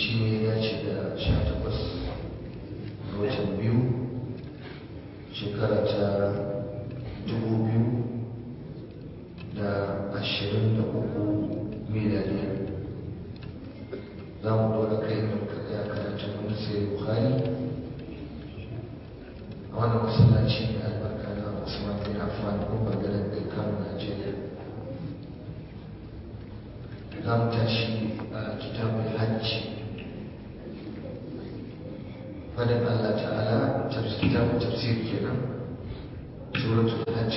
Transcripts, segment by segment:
shi ne ya ce da sha takwas ga watan biyu shekara ta dubu biyu da ashirin da uku miladiya za mu dora kai da muka tsaya karatun wani sai bukhari a wannan masallaci mai albarka na usman bin affan ko bangaren bai kano najeriya za mu tashi a kitabul hajji fadin allah ta'ala kitabun tafsir kenan suratul hajj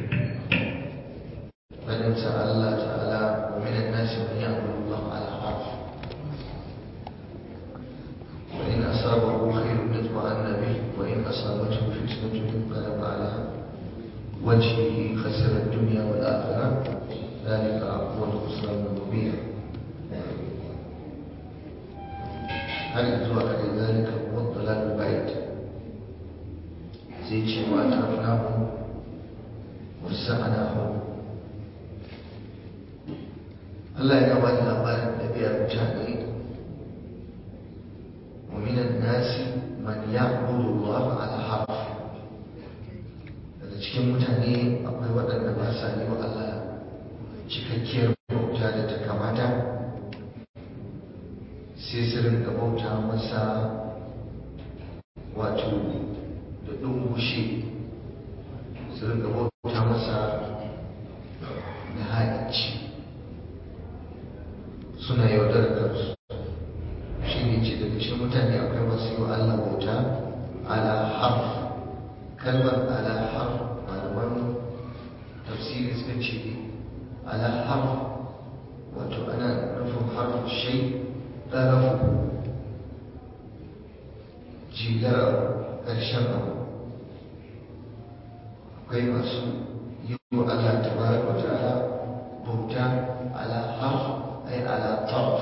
fadin sa allah ta'ala wa minan nasi man ya'budu allah ala harf wa in asabahu khairun yatma'anna bih wa in asabathu fitnatun inqalaba ala wajhihi khasira ad-dunya wal akhirah ذلك هو الخسران المبين هل أدرك ذلك هو الضلال البعيد زي شيء وأترفناه وسعناه الله يقبل الأمر النبي المجاهد ومن الناس من يعبد الله على حرف daga cikin mutane akwai waɗanda ba sa yi wa Allah cikakkiyar bauta da ta kamata sai su rinka bauta masa wato da ɗungushe su rinka bauta masa da haɗici suna yaudar kansu shi ne ce daga cikin mutane akwai masu yi wa Allah bauta ala harf kalmar ala harf malaman tafsiri suka ce على حرف وأنا نفهم حرف الشيء طرفه جيجر الشمع akwai masu yi wa Allah tabaraka wa ta'ala bauta ala harf ay ala tarf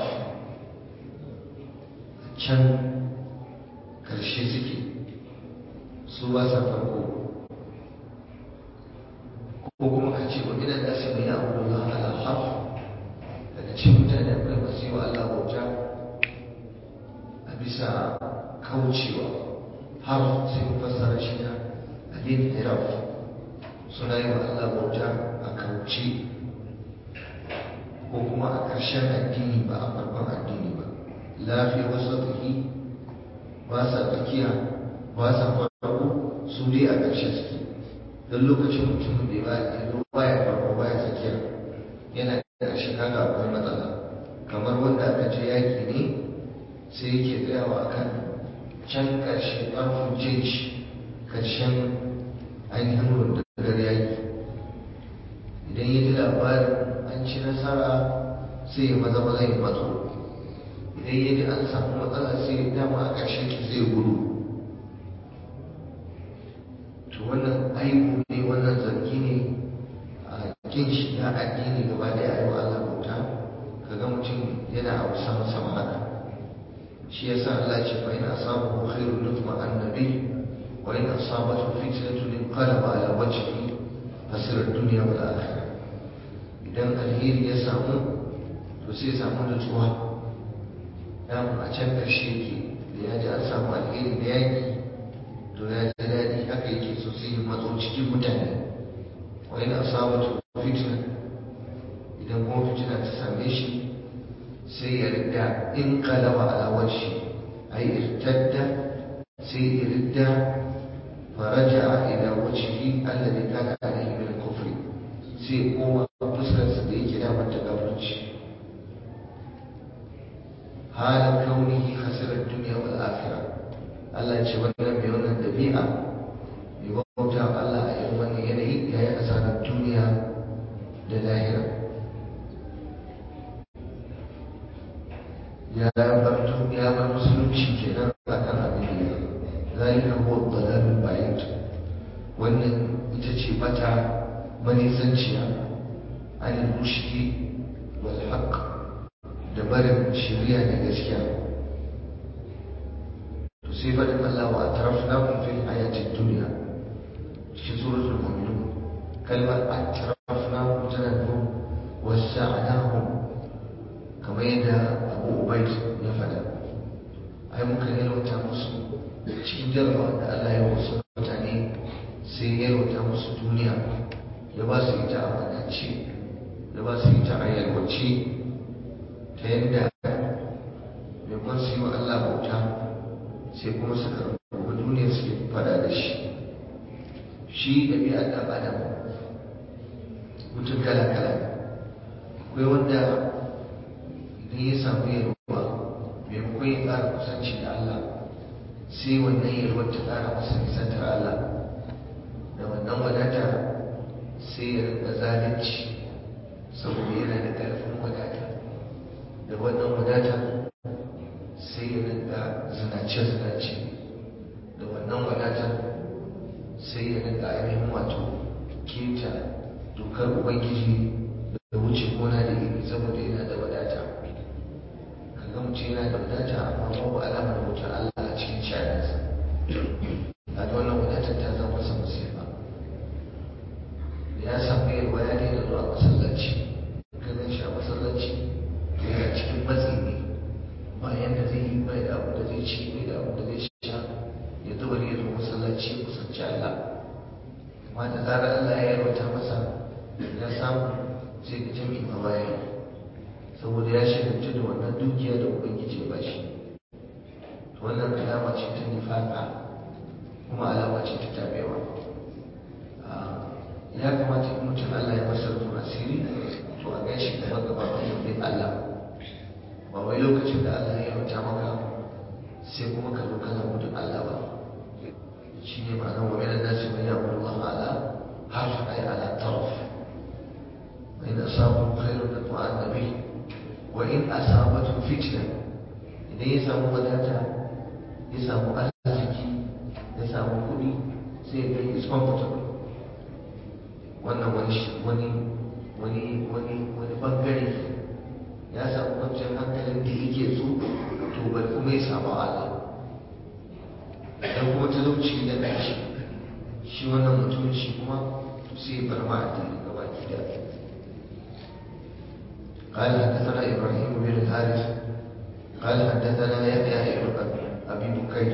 can karshe suke su ba sa farko ko kuma ka ce wa minan nasi mai abudu Allah ala harf daga cikin mutane akwai masu yi wa Allah bauta a bisa kaucewa harf sai mu fassara shi da alin hiraf suna yi wa Allah bauta a kauce ko kuma a ƙarshen addini ba a farkon addini ba lafiya wasu tsaki ba sa tsakiya ba sa farko su dai a ƙarshe suke don lokacin mutumin da ba ya ba ya farko ba ya tsakiya yana da shiga ga akwai matsala kamar wanda aka je yaki ne sai yake tsayawa akan can ƙarshen ƙarfin jeji ƙarshen ainihin rundunar yaki idan ya ji labarin an ci nasara sai ya maza maza ya matso idan ya ji an samu matsala sai ya dama a ƙarshen ki zai gudu to wannan aibu ne wannan zargi ne a kin shiga addini gaba da yayi wa Allah bauta kaga mutum yana abu sama sama haka shi yasa Allah ce fa in asabahu khairun nutma annabi wa in asabathu fitnatun inqalaba ala wajhihi hasira dunya wal akhirah idan alheri ya samu to sai samu nutsuwa dama a can ƙarshe ke da ya ji an samu alheri da yaki to ya ji daɗi haka yake so sai ya matso cikin mutane wa ina asabatu fitna idan kuma fitina ta same shi sai ya ridda in qalaba ala wajhi ay irtadda sai ya ridda faraja ila wajhihi alladhi kana alayhi min al-kufr sai koma fuskar sa da yake da mata gafarci halin kaunihi khasirar duniya wal akhirah Allah ce wannan mai wannan dabi'a mai bauta Allah a irin wannan yanayi ya yi asarar duniya da lahira ya bar ya bar musulunci kenan akan abin da ya zalika huwa dalalul bayt wannan ita ce bata manisanciya anil rushdi wal haqq da barin shari'a da gaskiya to sai faɗin Allah wa atrafnakum fil hayatid dunya cikin suratul mu'minun kalmar atrafnakum tana nufin wasa'nahum kamar yadda Abu Ubayd ya faɗa cikin jarabawa da Allah ya wasu mutane sai ya rauta musu duniya ya ba su ita a wadace ya ba su ita a yalwace ta yadda maimakon su yi wa Allah bauta sai kuma suka rubu duniya suke fada da shi shi ɗabi'a ɗan adam mutum kala kala akwai wanda idan ya samu yalwa maimakon ya ƙara kusanci da Allah sai wannan yalwar ta ƙara masa nisantar Allah da wannan wadata sai ya rinka zalunci saboda yana da ƙarfin wadata da wannan wadata sai ya rinka zinace-zinace da wannan wadata sai ya rinka ainihin wato keta dokar ubangiji da wuce gona da iri saboda yana da wadata kaga mutum yana da wadata amma babu alamar wutar Allah a cikin sha'aninsa kaga wannan wadatar ta zama masa musiba ya samu yalwa ya daina zuwa masallaci ganin shi a masallaci yana cikin matsi ne ba yadda zai yi bai da abu da zai ci bai da abu da zai sha ya zuba ya zo masallaci ya kusanci Allah amma da zarar Allah ya yarwata masa ya samu sai ga jami'i ma baya saboda ya shagaltu da wannan dukiya da ubangiji ba shi to wannan alama ce ta nifaka kuma alama ce ta tabewa ya kamata in mutum Allah ya masa rufin asiri to a gaishe gaba gaba a yankin Allah ba wai lokacin da Allah ya yarwata maka sai kuma ka zo kana gudun Allah ba shi ne ma'anar wa minan nasi man ya'budu Allah ala harf ay ala taraf wa in asabahu khairun tatma'anna bih wa in asabathu fitna idan ya samu wadata ya samu arziki ya samu kuɗi sai ya ga is comfortable wannan wani wani wani wani wani bangare ya samu kwanciyar hankalin da yake so to bari kuma ya samu Allah dan kuma talauci da ƙarshe shi wannan mutumin shi kuma sai bar ma addini gaba gida قال حدثنا ابراهيم بن الحارث قال حدثنا يحيى بن ابي بكير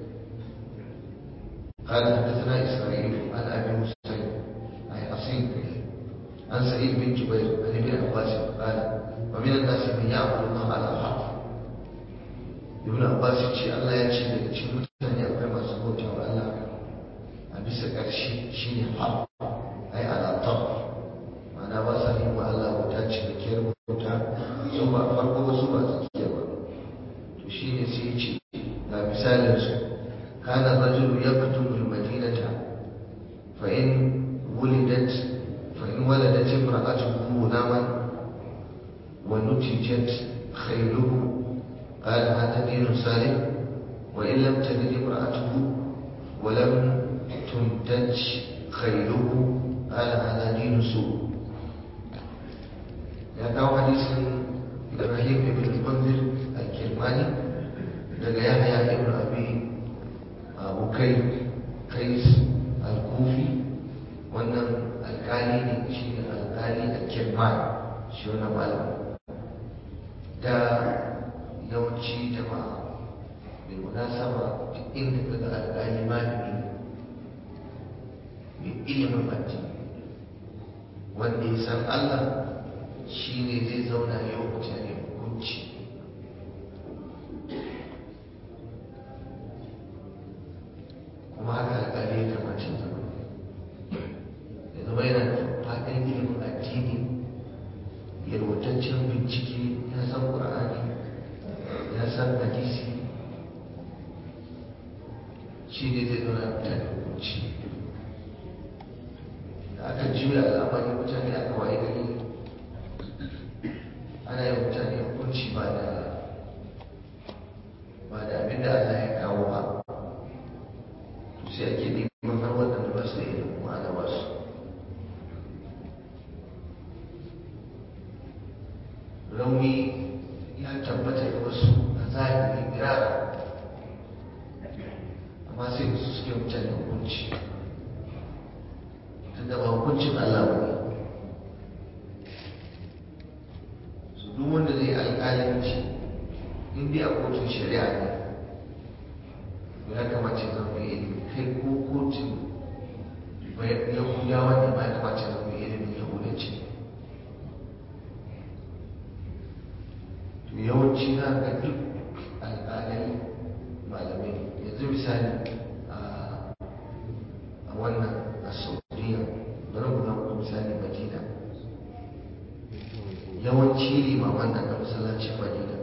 قال حدثنا اسرائيل عن ابي حسين اي اصيل عن سعيد بن جبير عن ابن عباس قال ومن الناس من يعبد الله على حرف ابن عباس يقول الله يجي daga cikin mutane akwai masu bauta wa Allah a bisa ƙarshe shine har ai ala tab ma'ana ba sa yin wa Allah bauta cikakkiyar bauta su ba farko ba su ba tsakiya ba to shine sai ya ce ga misalin su kana rajulu yaktubu al-madinata fa in wulidat fa in waladat imra'atuhu gulaman wa nutijat khayluhu قال هذا دين صالح وإن لم تلد امرأته ولم تنتج خيله قال هذا دين سوء يا كاو حديث إبراهيم بن المنذر الكرماني daga Yahya ibn Abi Bukai Kais al-Kufi wannan alkali ne shi ne alkali al-Kirman shi wannan malamin da yawanci jama'a mai munasaba duk inda ka ga alƙali malami mai ilimin addini wanda ya san Allah shi ne zai zauna yau mutane hukunci kuma haka alƙali ya kamata ya zama ya zama yana da faɗin ilimin addini yalwataccen bincike ya san ƙur'ani ya san hadisi shi ne zai zauna mutane hukunci da aka juya al'amari mutane aka waye gari ana yin mutane hukunci ba da ba da abin da Allah ya kawo ba to sai ake neman har waɗanda ba su da ilimin ma'ana ba su rauni ya tabbata da wasu a zahiri mirara amma sai su suke mutane hukunci tunda ba hukuncin Allah ba ne su duk wanda zai alƙalanci in dai a kotun shari'a ne ya kamata ya zama mai ilimi kai ko kotun yahudawa ne ma ya kamata ya zama mai ilimin yahudanci to yawanci na ga duk alƙalai malamai yanzu misali a wannan a saudiya bari mu zama misali madina yawanci limaman nan na masallacin madina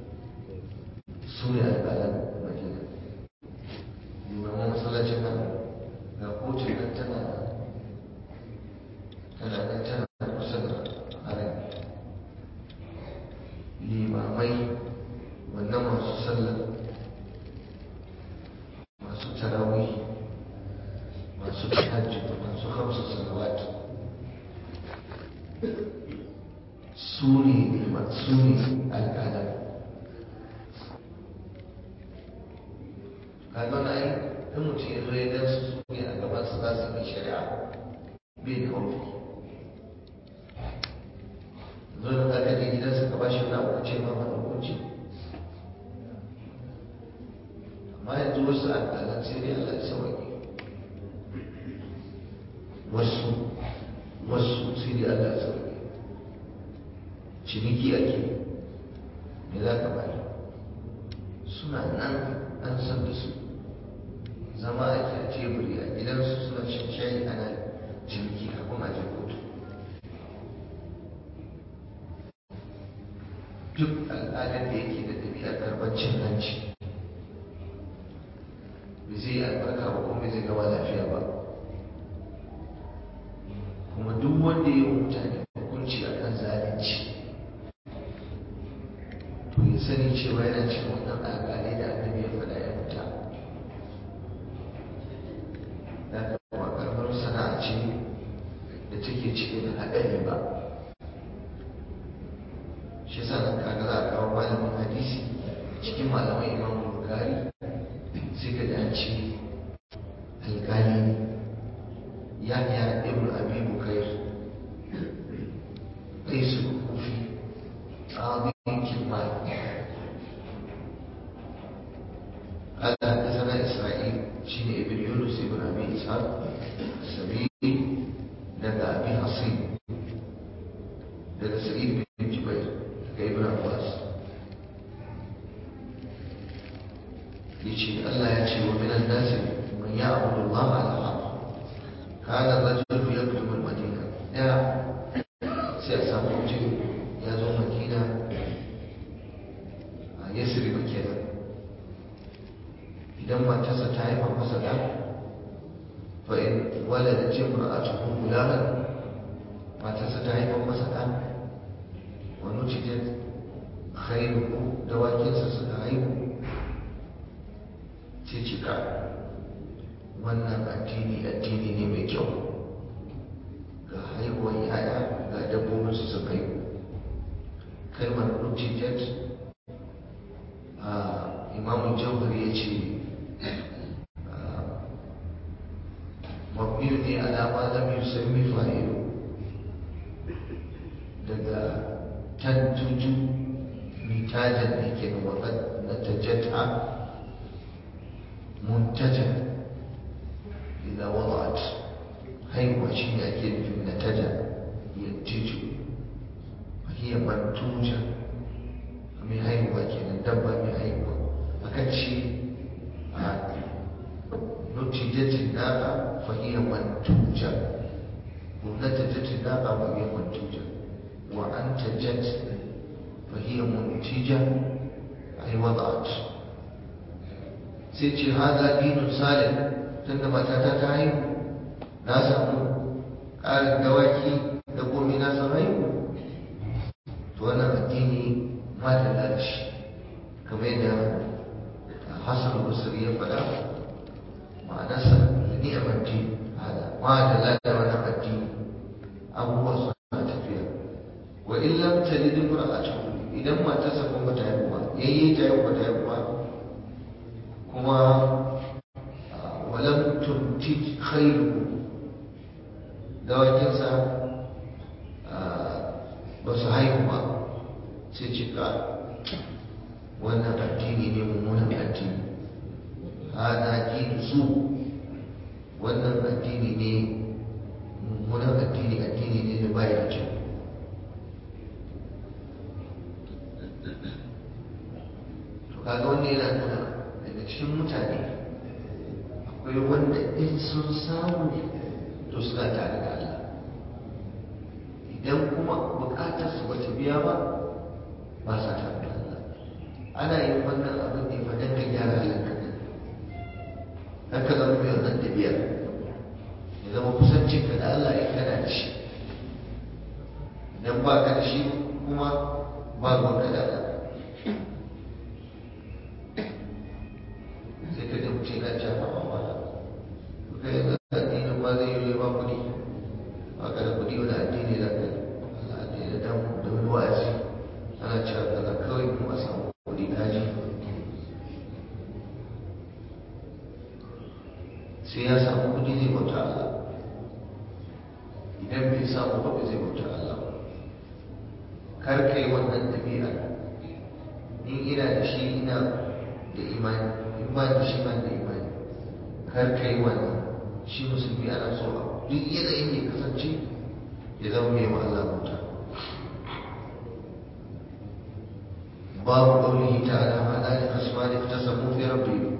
su ne alƙalan madina limaman masallacin nan ga kotun nan tana tana nan tana kusa da harin limamai wannan masu sallar masu tarawih masu tahajjud masu hamsu salawat su ne su ne alƙalan kaga na yi in mutum ya zo ya gan su su ne a gaban su za su yi shari'a bai da haufi zo da ka kaje gidansa ka bashi wani abu ce ma mana hukunci amma yanzu wasu alƙalan sai dai Allah ya sauke wasu wasu sai dai Allah ya sauke ciniki ake me za ka bari suna nan an san da su zama ake a teburi a gidansu suna shan shayi ana ciniki kafin a je kotu duk al'adar da yake da ɗabi'ar karɓar cin hanci bai zai yi albarka ba kuma bai zai gama lafiya ba kuma duk wanda ya yi mutane hukunci a kan zalunci to ya sani cewa yana cikin wannan alƙalai da annabi ya faɗa ya fita da kuma ƙarfar sana'a ce da take cike da haɗari ba shi yasa nan kaga za a kawo malamin hadisi cikin malaman imam bukari sai ka da ce alƙali ne yahya ibn abi bukair قيس الكوفي قاضي كلمان قال حدثنا اسرائيل شين ابن يونس ابن ابي اسحاق السبيعي لدى ابي حصين لدى سعيد بن جبير ابن عباس يجي الله يجي ومن الناس من يعبد الله على حق كان الرجل يكتب المدينه يا sai a samu mutum ya zo madina a yasiri ba kenan idan matarsa ta haifa masa da fa in wala da ce mura'atuhu gulaman matarsa ta haifa masa da wani cikin khairuhu dawakinsa suka haihu sai cika wannan addini addini ne mai kyau ga haihuwar yaya ga dabbobin su sun haihu kalmar rutijat a imamun jauhar ya ce mabniyu ne alama lam yusammi fa'ilu daga tantuju mitajan ne ke da wakar na tajata muntajan idan wada'at haihuwa shi ne ake nufin na taja yattiju hiya mantuja mai haihuwa kenan dabba mai haihuwa akan ce a nutijatin naka fahiyar mantuja ko natajatin naka fahiyar mantuja wa an tajat fahiyar muntija ai wada'at sai ce haza dinun salim tunda matata ta haihu na samu ƙarin dawaki da komi na san haihu to wannan addini ma da lalashi kamar yadda hassan basri ya faɗa ma'anarsa da ni'amar din hada ma da lalata wannan addini abubuwa suna tafiya wa in lam talid imra'atuhu idan matarsa kuma ta haihu ba yayi ta haihu ba ta haihu ba kuma walam tuntij khairuhu dawakinsa ba su haihu ba sai cika wannan addini ne mummunan addini hada dinu su wannan addini ne mummunan addini addini ne da bai da kyau to kaga wanda yana nuna daga cikin mutane akwai wanda in sun samu to suna tare da Allah idan kuma bukatar su bata biya ba ba sa tare da Allah ana yin wannan abin ne fa dan ka gyara halinka ne dan ka zama mai wannan tabiya ya zama kusancin ka da Allah in kana da shi idan ba ka da shi kuma ba ruwan ka da Allah sai ka ji mutum yana cewa ba ba ka yi addinin ma zai yi ba kuɗi ba ka da kuɗi wani addini da ka Allah addini da dan da wani wa'azi ana cewa kaza kawai mu a samu kuɗi kaji sai ya samu kuɗi zai bauta Allah idan bai samu ba zai bauta Allah kar kai wannan ɗabi'a in ina da shi ina da imani in ba da shi ban da imani kar kai wannan shi musulmi ana so a duk yanayin ya kasance ya zama mai wa Allah bauta باب قوله تعالى هذان خصمان اختصموا في ربهم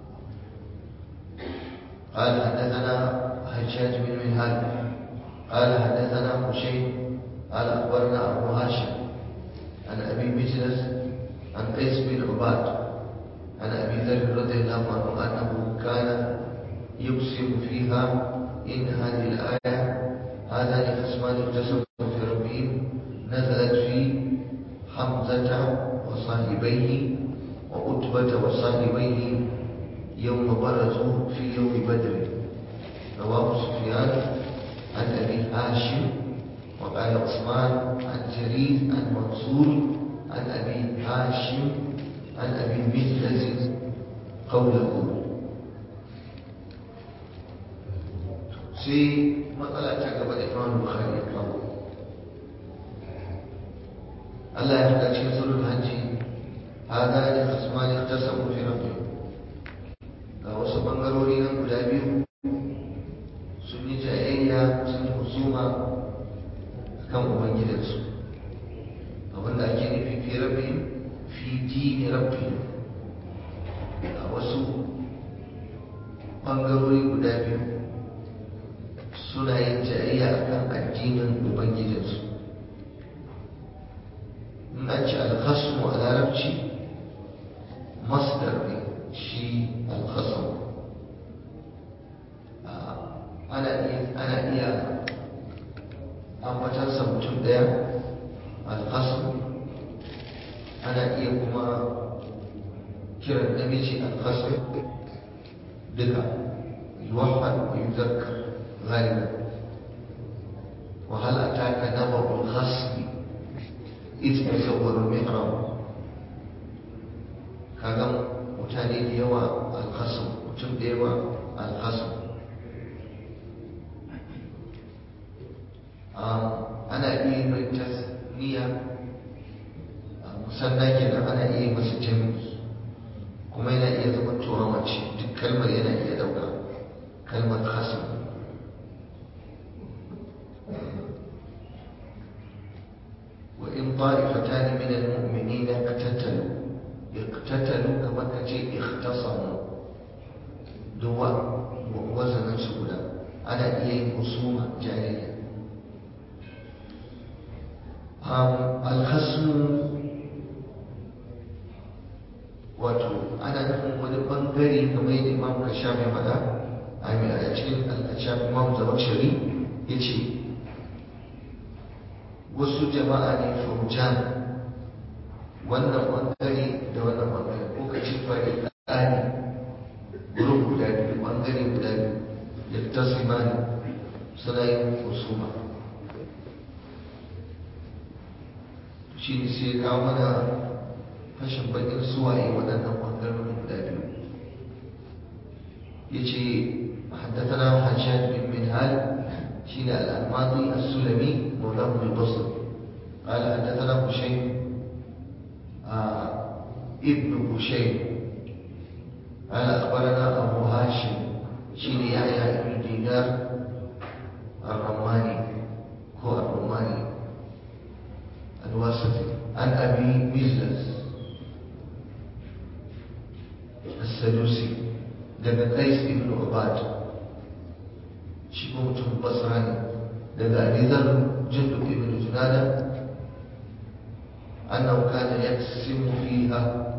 قال حدثنا حجاج بن منهال قال حدثنا حسين قال اخبرنا ابو هاشم عن ابي مجلس عن قيس بن عباد عن ابي ذر رضي الله عنه انه كان يقسم فيها ان هذه الايه هذان خصمان اختصموا في ربهم نزلت في حمزه وصاحبيه وعتبة وصاحبيه يوم برزوا في يوم بدر رواه سفيان عن أبي هاشم وقال عثمان عن جرير عن منصور عن أبي هاشم عن أبي مجلس قوله في مسألة تعقب الإمام البخاري قوله Allah ya faɗa cikin surul hajji hada ne khasman ikhtasamu fi rabbihim ga wasu bangarori nan guda biyu sun yi jayayya sun yi husuma kan ubangidansu abinda ake nufi fi rabbihim fi dini rabbihim ga wasu bangarori guda biyu suna yin jayayya akan addinin ubangidansu in an ce alkhasmu a larabci masdar ne shi alkhasmu ana iya ana iya ambatarsa mutum ɗaya alkhasmu ana iya kuma kiran namiji alkhasmu duka yuwahhad wa yuzakkar غالبا وهل أتاك نبأ الخصم إذ تصوروا المحراب kaga mutane da yawa alkhasam mutum da yawa alkhasam ana iya mai tasniya musanna kenan ana iya masa jami'i kuma yana iya zama tuwa mace duk kalmar yana iya dauka kalmar khasam وإن طائفتان من المؤمنين اقتتلوا اقتتلوا كما كجي اختصموا دواء وزن سولا أنا إيه خصومة جاهلية الخصم wato ana nufin wani bangare kamar yadda imam kashafi faɗa a cikin al-kashafi imam zamakshari ya ce wasu jama'a ne faujan wannan bangare da wannan bangare ko ka ci fari tsari gurin guda biyu bangare guda biyu da tasimani suna yin husuma shi ne sai kawo mana fashin bakin suwaye waɗannan bangarorin guda biyu ya ce حدثنا حجاج بن منهال شين الأنماطي السلمي مولاه بالبصر قال حدثنا هشيم آه ابن هشيم قال أخبرنا هاشم شين يحيى بن دينار الرماني هو الرماني الواسطي عن أبي مجلس السدوسي daga Qais ibn Ubad shi ko mutum Basra ne daga Abi Dharr Jundub ibn Junada annahu kana yaqsimu fiha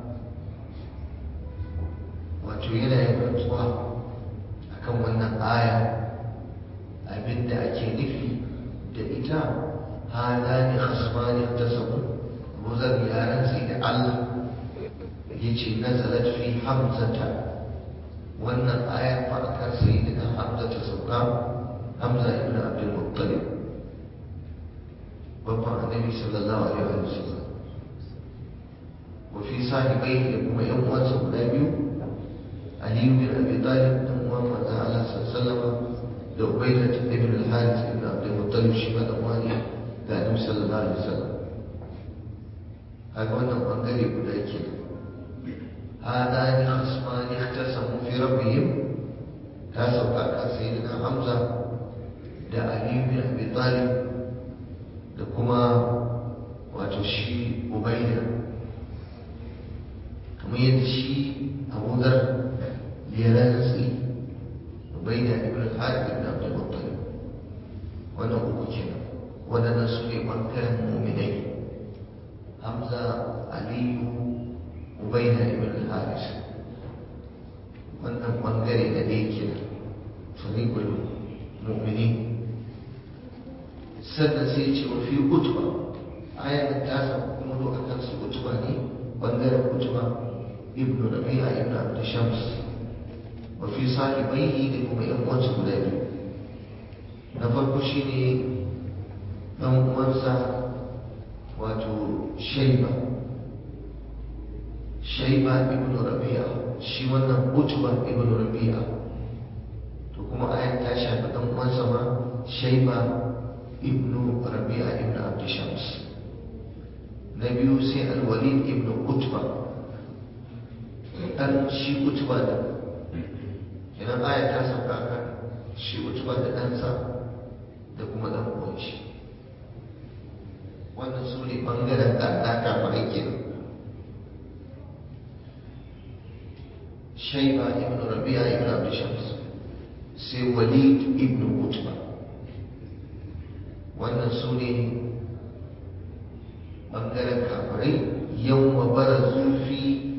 wato yana yin rantsuwa akan wannan aya abinda ake nufi da ita hadani khasmani tasabu muzar yaran sai da Allah yace nazalat fi hamzata wannan aya fa akan sayyidina hamza ta sauka hamza ibn abdul muttalib babban annabi sallallahu alaihi wa sallam wa fi sahibai da kuma yan uwansa guda biyu ali bin abi talib dan uwan manzon Allah sallallahu alaihi wa sallam da ubaidah ibn al-harith ibn abdul muttalib shi ma dan wani ga annabi sallallahu alaihi wa sallam kaga wannan bangare guda kenan هذان خصمان اختصموا في ربهم كاسو كاكا سيدنا حمزة دا علي بن أبي طالب دا كما واتشي أبيدة كما يدشي أبو ذر ليرانسي أبيدة ابن الحارث بن عبد المطلب وانا أبو كنا وانا نسوني بانكر مؤمنين حمزة علي ubaida ibn al-haris wannan bangare na ɗaya kenan fariqul mu'minin sannan sai ce wa fi utba ayar da ta samu kuma do akan su utba ne bangaren utba ibn rabi'a ibn abd shams wa fi sahibaihi da kuma yan uwansa guda biyu na farko shine dan uwansa wato shaiba shaiba ibn rabi'a shi wannan utba ibn rabi'a to kuma ayan ta shafi dan uwansa ma shaiba ibn rabi'a ibn abd shams na biyu sai al-walid ibn utba dan shi utba da idan aya ta sauka kan shi utba da ɗansa da kuma dan uwan shi wannan su ne ɓangaren ɗaɗa kafarai kenan شيبة ابن ربيعة ابن عبد شمس سي وليد ابن عتبة wannan su ne ɓangaren kafirai yau barazu fi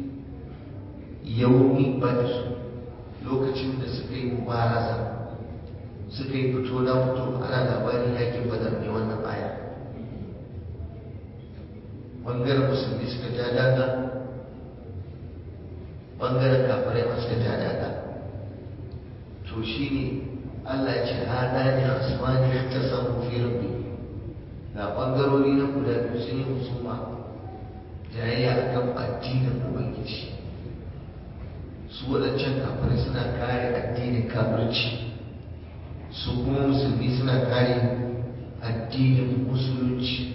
yaumi badr lokacin da suka yi mubaraza suka yi fito na fito ana labarin yakin badar ne wannan aya ɓangaren musulmi suka ja daga bangaren kafirai masu ka tada to shi ne Allah ce hada ne asmani ta samu fi rabbi ga bangarori na guda biyu sun yi musuma jayayya a kan addinin ubangiji su waɗancan kafirai suna kare addinin kafirci su kuma musulmi suna kare addinin musulunci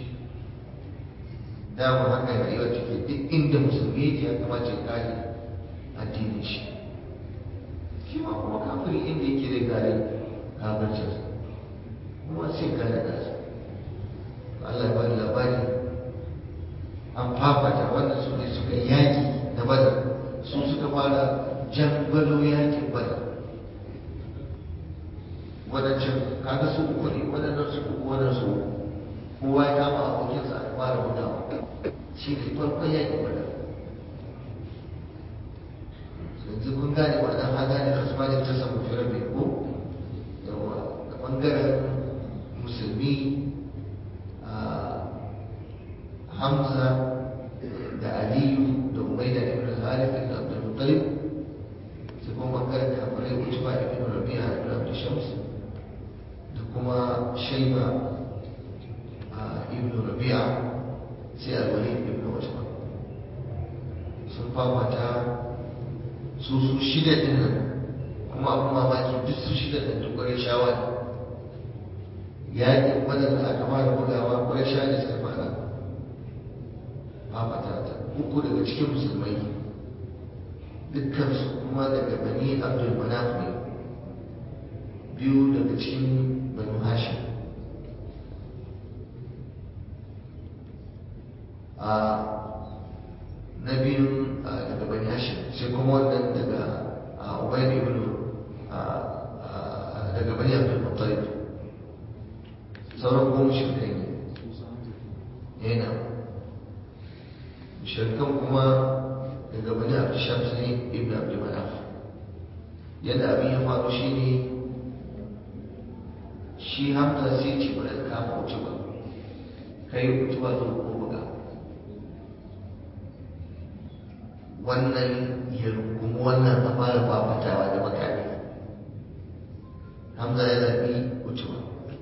dama haka rayuwa take duk inda musulmi ya kamata ya kare addinin shi shi ma kuma kafiri inda yake zai gane kafircin kuma sai gane nasa Allah ya bani labari an fafata wanda su ne suka yaki na badar su suka fara jangwalo yakin badar wadancan kaga su uku ne wadannan su uku wadannan su kowa ya kama abokinsa a fara gudawa shi ne farkon yakin badar yanzu kun gane wannan haza ne kasuwa ne ta samu fi rabbi ko yawa da bangaren musulmi hamza da aliyu da ubaida ibn al-harith ibn abdul muttalib sai kuma bangaren kafirai utba ibn rabi'a ibn abdul shams da kuma shaiba ibn rabi'a sai al-walid ibn utba sun fafata su su shida din nan kuma abin mamaki duk su shida din duk kwarai shawa ne yaƙin wadanda aka fara bugawa kwarai sha ne suka fara fafata ta uku daga cikin musulmai dukkan su kuma kuma daga bani abdul manaf ne biyu daga cikin banu hashim a na biyun daga bani hashim sai kuma wannan daga ubaid ibn daga bani abdul muttalib sauran goma shirkai ne yana shirkan kuma daga bani abdul shams ne ibn abdul manaf yadda abin ya faru shi ne shi hamza sai ce bari kama wuce ba kai wuce ba zo ko buga wannan ya rungumi wannan a fara fafatawa da makami hamza ya zaɓi wucewa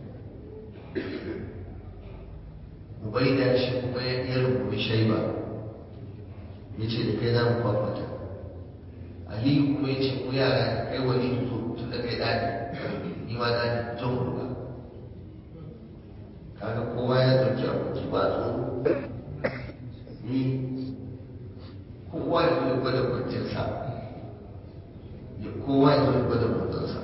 ubaida shi kuma ya rungumi shaiba ya ce da kai za mu fafata aliyu kuma ya ce mu yara kai wani zo tun da kai ɗani ni ma ɗani zo mu buga kaga kowa ya ɗauki aboki ba tsoro ni kowa ya zo gwada kwancinsa ya kowa ya zo gwada kwancinsa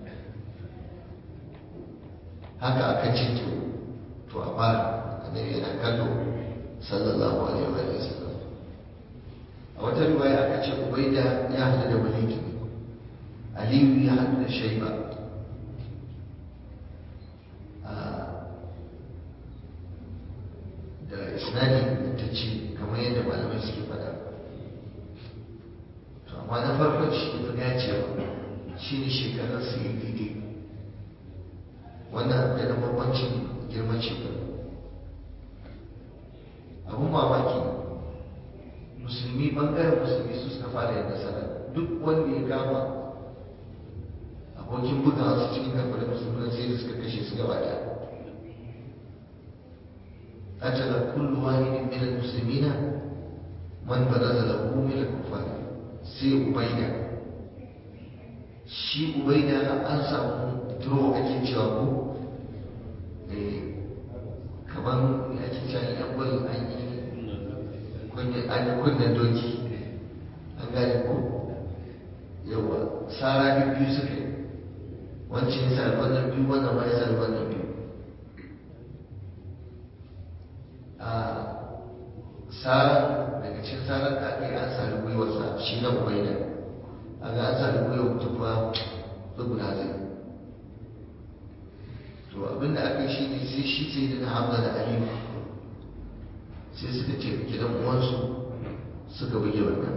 haka aka ce to to a fara annabi yana kallo sallallahu alaihi wa sallam a wata riwaya aka ce ubaida ya hadu da walid aliyu ya hadu da shaiba da isnadi ta ce kamar yadda malamai suke faɗa to amma na farkon shi ne fi dacewa shi ne shekarun su yi daidai wannan da na bambancin girman shekaru abun mamaki musulmi bangaren musulmi su suka fara yin nasara duk wanda ya kama abokin bugawa su cikin kafirin musulmi sai da suka kashe su gaba daya قتل كل واحد من المسلمين من برز له من الكفار سي أبيدا shi ubaida an samu duro ake cewa ko kamar ya ake cewa yan gwal an yi an yi kunnen doki an gane ko yawa sara biyu suka yi wancan ya sa wannan biyu wannan ma ya sa wannan biyu a tsarin daga cikin tsarin da aka yi an sami gwiwarsa shi na ubaida a ga an sami gwiwar tufa tsuguna zai to abinda aka yi shi ne sai shi sai da hamza da aliyu sai suka ce gidan uwansu suka buge wannan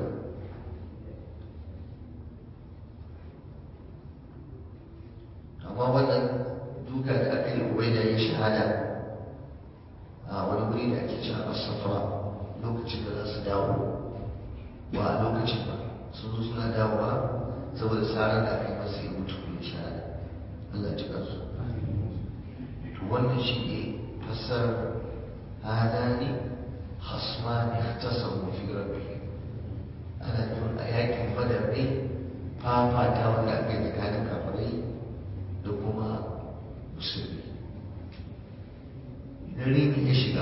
amma wannan duka da aka yi ubaida ya shahada a wani wuri da ake cewa asafa lokacin da za su dawo ba a lokacin ba sun zo suna dawowa saboda tsarin da aka yi masa ya mutu ya shahada Allah ji kansu to wannan shi ne fassarar hadani hasmani ihtasamu fi rabbihim ana nufin a yakin badar ne fafata wanda aka yi tsakanin kafirai da kuma musulmi idan rini ya shiga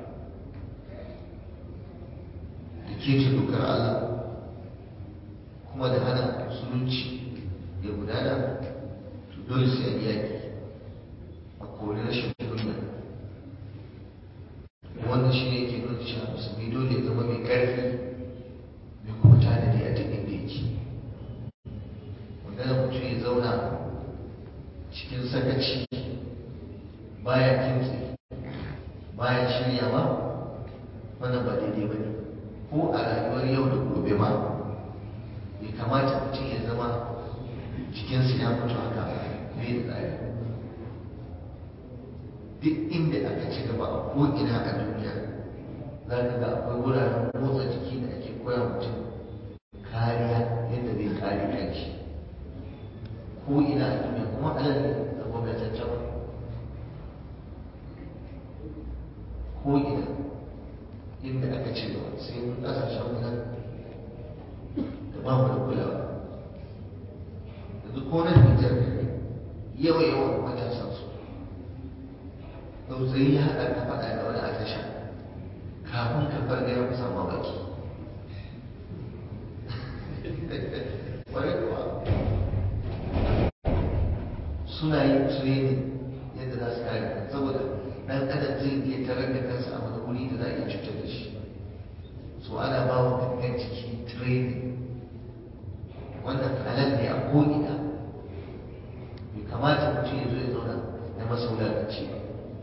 da kece dokar Allah kuma da hana musulunci ya gudana to dole sai an yaki a kori rashin kunya wannan shi ne ke nuna cewa musulmi dole ya zama mai ƙarfi mai kuma tanadi a duk inda yake magana mutum ya zauna cikin sakaci baya kintsi baya shiryawa wannan ba daidai ba ne ko a rayuwar yau da gobe ma bai kamata mutum ya zama jikinsa ya mutu haka bai da tsari duk inda aka ci gaba a ko'ina a duniya za ka ga akwai wuraren motsa jiki da ake koya mutum kariya yadda zai kare kanshi ko ina a duniya kuma alal ne a gwamnataccen ko ina inda aka ce gaba sai mun kasashen mu nan da ba mu da kulawa yanzu ko nan Nijar ne yawa yawan matasan su tausayi ya haɗa ka faɗa da wani a tasha kafin ka farga ya kusa mamaki kwarai kuwa suna yin training yadda za su kare saboda dan adam zai iya tarar da kansa a wani wuri da za a iya cutar da shi so ana ba wa gangan ciki training wannan halal ne a ko'ina bai kamata mutum ya zo ya zauna na masa wulaƙanci ba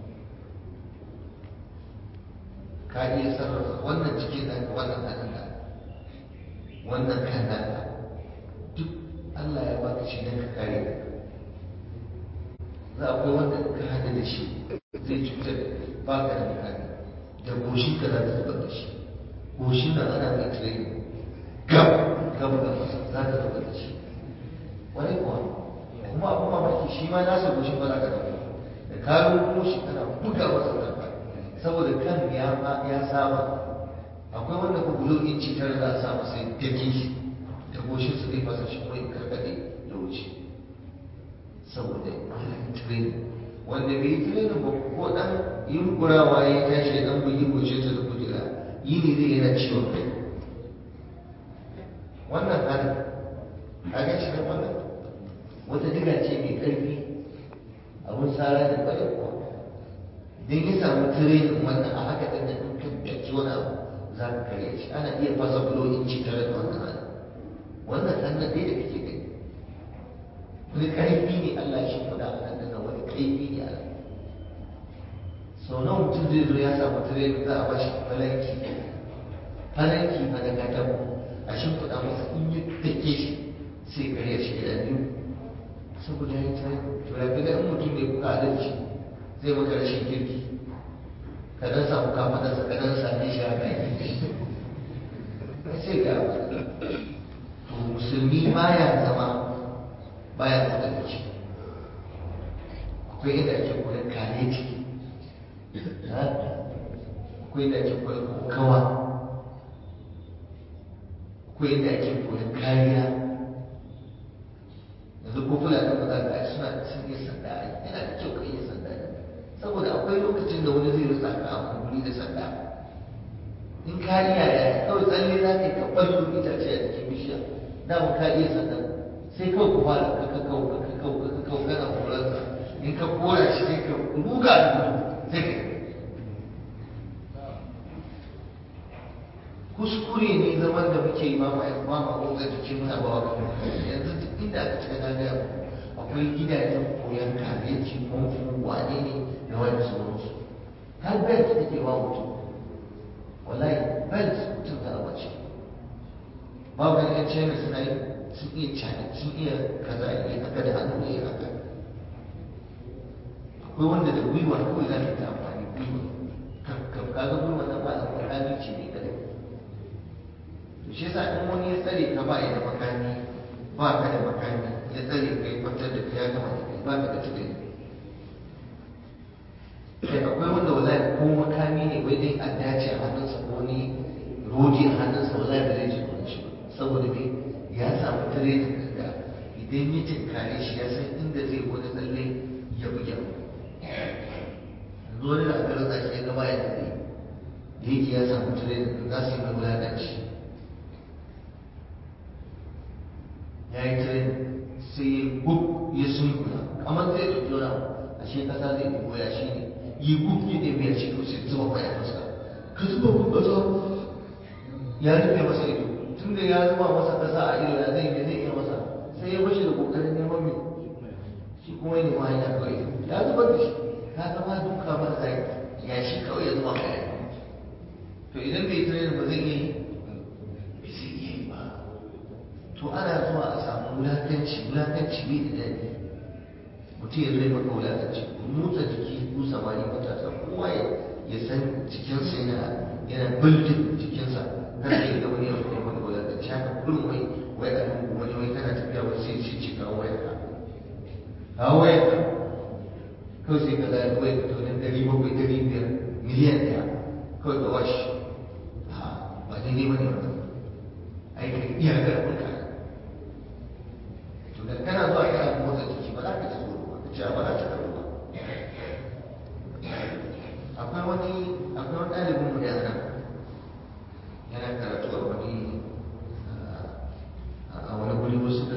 ka iya sarrafa wannan cikin ɗanka wannan hannunka wannan kan naka duk Allah ya baka shi don ka kare za akwai wanda ka hada da shi zai cutar ba ka da mutane da goshin ka za ka zubar da shi goshin nan ana mai training gab gab ga masa za ka zubar da shi wani kuwa kuma abu mamaki shi ma nasa goshin ba za ka dauka da ka rubo shi kana buga masa zarfa saboda kan ya ya saba akwai wanda ku bulo inci tare za a sa masa dake shi da goshin su zai fasa shi kuma ya karkade ya wuce saboda ya yi training wanda bai yi training ba ko dan yunkurawa ya tashi dan bugi goshin sa da kujera yi ne zai yana ciwon kai wannan hali kaga shi kan wannan wata diga ce mai karfi abun sara da kwarai kuwa idan ya samu training wannan a haka ɗin da in ka daki wani abu za ka karya shi ana iya fasa bulo inci tare da wannan hali wannan hannun dai da kake gani wani ƙarfi ne Allah shi faɗa a nan da wani ƙarfi ne Allah sau nawa mutum zai zo ya samu training za a ba shi falanki falanki fa da katako a shimfiɗa masa in yi take shi sai karya shi da biyu saboda ya yi training to ya fi in mutum mai kuka adalci zai maka rashin kirki ka dan samu kafadarsa ka dan same shi haka sai ga to musulmi baya zama baya motsa jiki akwai yadda ake koyar kare ciki akwai yadda ake koyar kawa akwai yadda ake koyar kariya yanzu ko fulani ba za ka suna sun iya sanda yana da kyau ka iya sanda saboda akwai lokacin da wani zai rasa ka a guri da sanda in kariya ya kawai tsalle za ka yi ka ɓallo itace a jikin bishiya dama ka iya sanda sai kawai ku fara ka kakau ka kakau ka kakau kana korarsa in ka kora shi sai ka ruga da gudu sai ka kuskure ne zaman da muke yi mama ma ma motsa jiki muna ba wa yanzu duk inda aka cika na gaya akwai gidajen koyon kabeji famfo wane ne da wani sauransu har belt take ba mutum wallahi belt mutum za a bace babu yan yan china suna yi sun iya cani sun iya kaza iya haka da hannu ne haka akwai wanda da gwiwa kawai za ka ta amfani gwiwa kaga gwiwa na ba a makami ce mai kare to shi yasa in wani ya tsare ka ba ya da makami ba ka da makami ya tsare ka ya kwantar da ka ya gama da kai ba ka da tunani kai akwai wanda wallahi ko makami ne wai dai a dace a hannunsa ko ni rodi a hannunsa wallahi ba zai ji tsoron shi saboda me ya samu tare da idan ya tinkare shi ya san inda zai wani tsalle ya buge yanzu wani da aka rasa shi ya gaba ya tsaye da yake ya samu tare da za su yi mai wulaƙanci ya yi tare sai ya gub ya sunkuya kamar zai ɗauki wani abu ashe ƙasa zai ɗauko ya shi ne yi gub ya ɗaya biyar shi sai zuba kwaya masa ka zuba mun ƙasa ya rufe masa ido tun da ya zuba masa ƙasa a ido ya zai zai iya masa sai ya bashi da ƙoƙarin neman mai shi kuma ya nema hanya kawai ya zubar da shi ka zama duka ba da ya shi kawai ya zuba kaya to idan bai tare ba zai iya yi bai zai iya yi ba to ana zuwa a samu wulakanci wulakanci bai da daɗi mutum ya zai maka wulakanci ku motsa jiki ku samari matasa kowa ya san jikinsa yana yana buldin jikinsa kar ka yi da wani yau kai maka wulakanci haka kullum wai wai a lungu wani wai kana tafiya wai sai ce ce kawo wayar ka kawo wayar ka kawai sai ka zai wayar ka to nan ɗari bakwai ɗari biyar miliyan ɗaya kawai ka washi ba daidai ba ne wannan ai ka iya karɓar ka to da kana zuwa kana motsa jiki ba za ka ji tsoro ba ka ce ba za ta karɓa ba akwai wani akwai wani ɗalibin mu da yana yana karatu a wani a wani guri wasu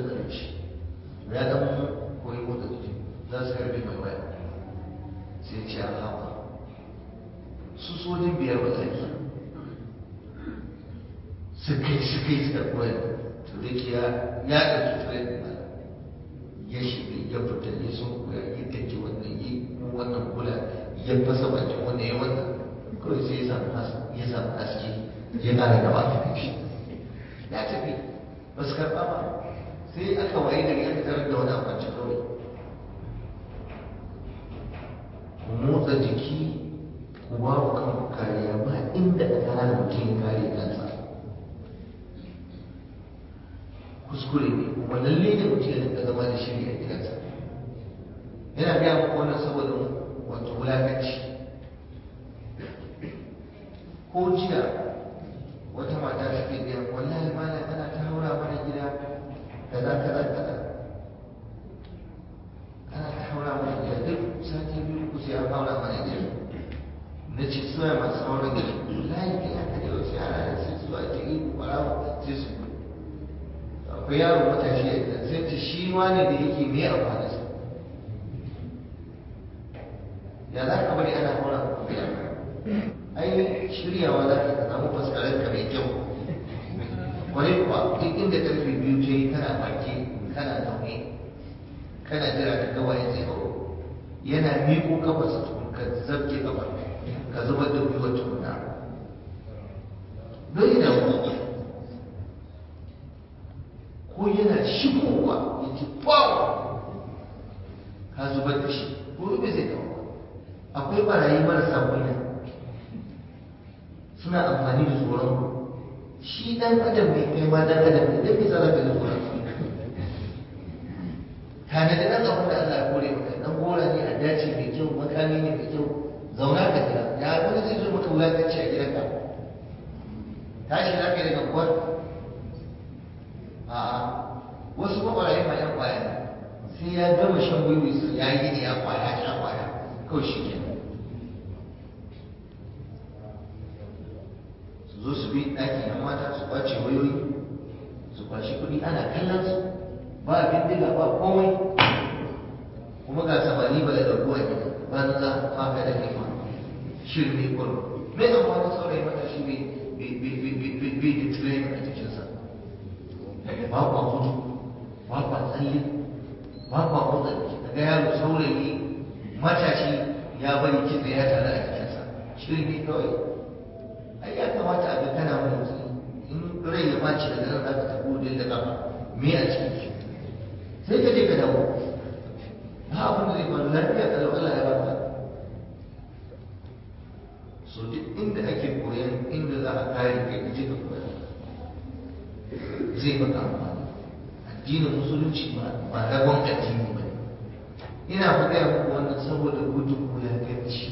iska koyar to da ke ya ɗauki turai da ya shiga ya fita ya sun koya ya take wannan yi wannan kula ya fasa bakin wannan ya wannan kawai sai ya samu ya samu haske ya ƙara gaba ya tafi ba su karɓa ba sai aka waye gari aka tarar da wani akwanci kawai ku motsa jiki ku ba ku kanku kariya ba inda aka hana mutum ya kare kansa kuskure ne kuma lalle ne mutum ya rinka zama da shiri a gidansa yana gaya muku wannan saboda wato wulakanci ko jiya wata mata take gaya wallahi malam ana ta haura mana gida kaza kaza kaza ana ta haura mana gida duk sati biyu ku sai an haura mana gida na ce suya masu haura gida wallahi kai aka da wasu yara da sai zuwa ta yi kwarawa sai su akwai yaro matashi a gidan sai ta shi wani da yake me amfani sa ya za ka bari ana haura ku gida ai shiryawa za ka samu faskarar ka mai kyau wani kuwa duk inda karfe biyu ce kana baki kana zaune kana jira ka ga waye zai hau yana miƙo kafarsa tukun ka zabke kafa ka zubar da gwiwar tukuna bai da ko yana shigowa ya ci bawa ka zubar da shi ko bai zai kawo akwai barayi marasa kunya suna amfani da tsoron shi dan adam ne kai ma dan adam ne dan me za ka ji tsoron tare da dan abin da Allah ya kore maka dan gora ne a dace mai kyau makami ne mai kyau zauna ka jira ya wani zai zo maka wulakanci a gidanka tashi za ka yi daga kwar a'a wasu makwarayi ma yan kwaya sai ya gama shan wiwi su ya yi ne ya kwaya sha kwaya kawai shi kenan zo su bi ɗaki na mata su kwace wayoyi su kwashi kuɗi ana kallon su ba bindiga ba komai kuma ga samari ba da ɗauko a gida ba na za ma ka da kima shirme kurum me amfani saurayi mata shi bai da training a jikinsa ba kwa gudu ba kwa tsalle ba kwa motsa jiki daga yaro saurayi matashi ya bari kitse ya tare a jikinsa shirme kawai ai ya kamata a ga kana motsi in rai ya baci daga nan zaka tafi wajen da kafa me a cikin shi sai ka je ka dawo ba abin da zai faru lafiya kalau Allah ya baka so duk inda ake koyan inda za a kare kai ka je ka koya zai maka amfani addinin musulunci ba ragon addini ba ina faɗa muku wannan saboda gudun wulakanci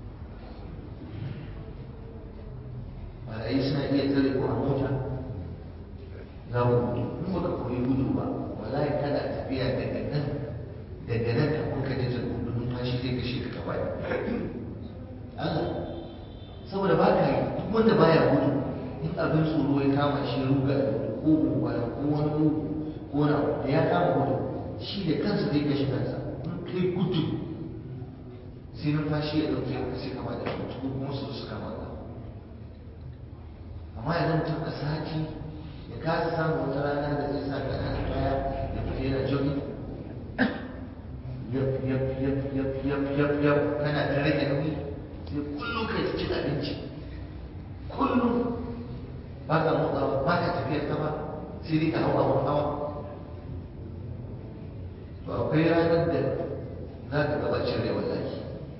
barayi suna iya tsare ko a mota za mu gudu in baka koyi gudu ba wallahi kana tafiya daga nan daga nan ka kuka je ta gudu numfashi zai kashe ka gaba Allah saboda ba ka yi duk wanda baya gudu in abin tsoro ya kama shi ruga da ko gobara ko wani mugu ko na da ya kama gudu shi da kansa zai kashe kansa in kai gudu sai numfashi ya dauke ka sai kama da mutu ko kuma su su kama ka amma yanzu mutum a sati ya kasa samun wata rana da zai sa ƙananan kaya ya fita yana jogging yap yap yap yap yap yap yap kana ta rage nauyi sai kullum kai ta cin abinci kullum ba ka motsawa ba ka tafiyar kama sai dai ka hau abun hawa to akwai ranar da za ka gabacin rai wallahi